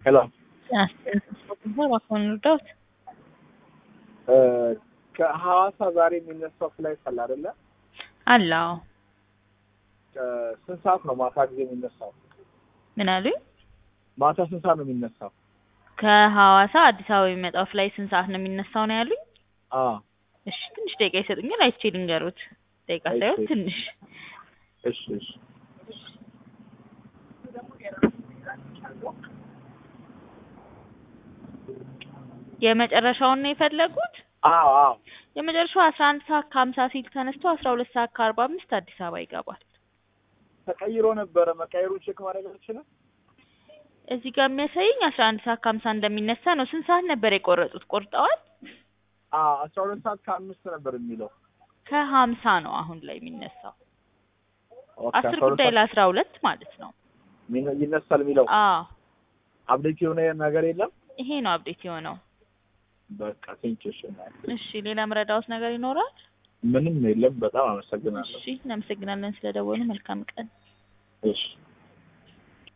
ሄሎ እባክዎን እርዳዎት። ከሐዋሳ ዛሬ የሚነሳው ፍላይት አለ አይደለ? አለ አዎ። ስንት ሰዓት ነው ማታ ጊዜ የሚነሳው? ምን አሉኝ? ማታ ስንት ሰዓት ነው የሚነሳው? ከሐዋሳ አዲስ አበባ የሚመጣው ፍላይ ስንት ሰዓት ነው የሚነሳው ነው ያሉኝ? አዎ እሺ ትንሽ ደቂቃ ይሰጡኛል፣ አይቼ ልንገሩት። ደቂቃ ሳይሆን አይቼ። ትንሽ እሺ እሺ የመጨረሻውን ነው የፈለጉት? አዎ አዎ የመጨረሻው አስራ አንድ ሰዓት ከሀምሳ ሲል ተነስቶ አስራ ሁለት ሰዓት ከአርባ አምስት አዲስ አበባ ይገባል። ተቀይሮ ነበረ። መቀየሩን ቼክ ማድረግ አልችልም? እዚህ ጋር የሚያሳየኝ አስራ አንድ ሰዓት ከሀምሳ እንደሚነሳ ነው። ስንት ሰዓት ነበር የቆረጡት? ቆርጠዋል? አዎ አስራ ሁለት ሰዓት ከአምስት ነበር የሚለው። ከሀምሳ ነው አሁን ላይ የሚነሳው። ኦኬ፣ አስር 12 ጉዳይ ሰዓት ለአስራ ሁለት ማለት ነው። ሚነ- ይነሳል የሚለው አዎ አፕዴት የሆነ ነገር የለም። ይሄ ነው አፕዴት የሆነው። በቃ ቴንኪው። እሺ እሺ ሌላ ምረዳውት ነገር ይኖራል? ምንም የለም። በጣም አመሰግናለሁ። እሺ እናመሰግናለን ስለደወሉ። መልካም ቀን። እሺ